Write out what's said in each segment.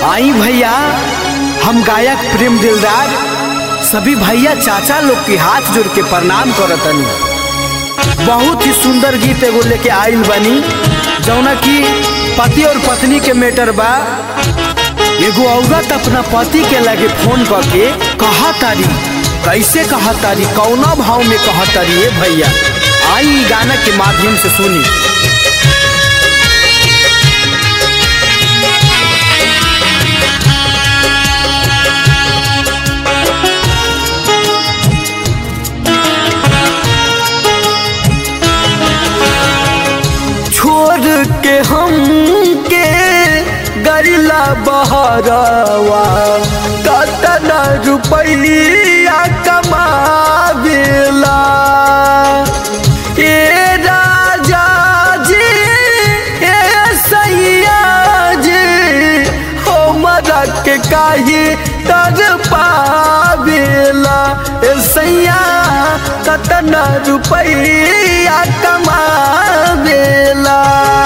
आई भैया हम गायक प्रेम दिलदार सभी भैया चाचा लोग के हाथ जोड़ के प्रणाम करतनी बहुत ही सुंदर गीत एगो लेके आइल बनी जौना की पति और पत्नी के मैटर बा एगो औरत अपना पति के लगे फोन करके कहा तारी कैसे कहा तारी कौना भाव में कहा तारी ए भैया आई ई गाना के माध्यम से सुनी छोड़ के हम के गरिला बहरवा कतना रुपैया कमावेला ए राजा जी ए सैया जी हमरा के काहे तर पावेला ए सैया कतना रुपैया कमावेला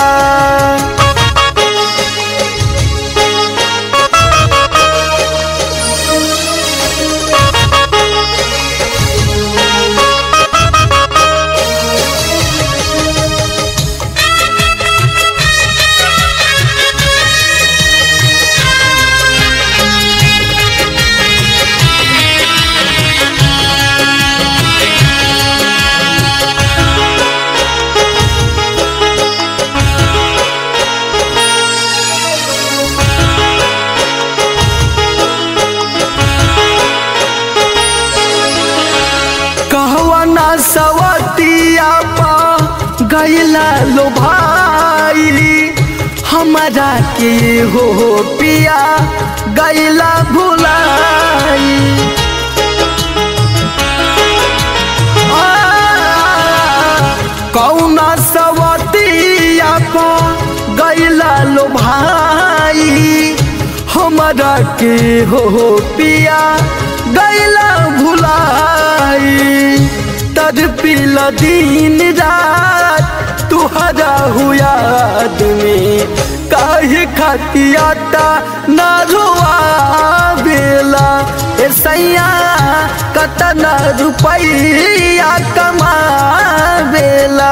कहवा ना सवतिया पा गैला लो भाई हमारा के हो पिया गैला भुलाई आ, कौना सवतिया पा गैला लो भाई हमारा के हो पिया गैला भुलाई तर पीला दिन रात तुहरा हुआ में काहे खतियाता ना रुआ बेला ए सैया कतना रुपैया कमा बेला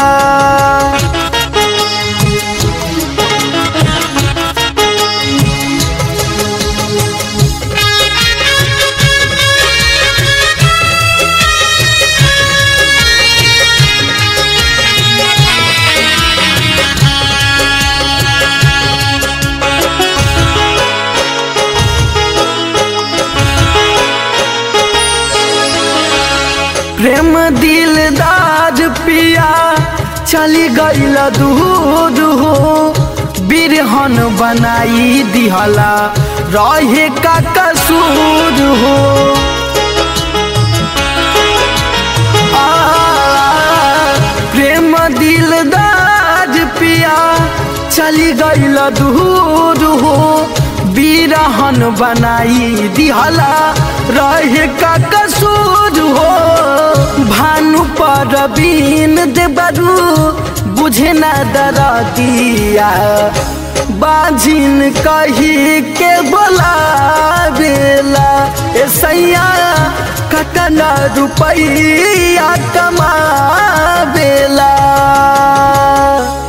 प्रेम दिलदार पिया चली गईल दूर हो बिरहन बनाई दिहला रहे का कसूर हो आ, प्रेम दिलदार पिया चली गईल दूर हो बिरहन बनाई दिहला रहे का कसूर हो भानु पर बीन देबरू बुझे न दरा दिया बाजिन कही के बोला बेला ए सैया कतना रुपैया कमा बेला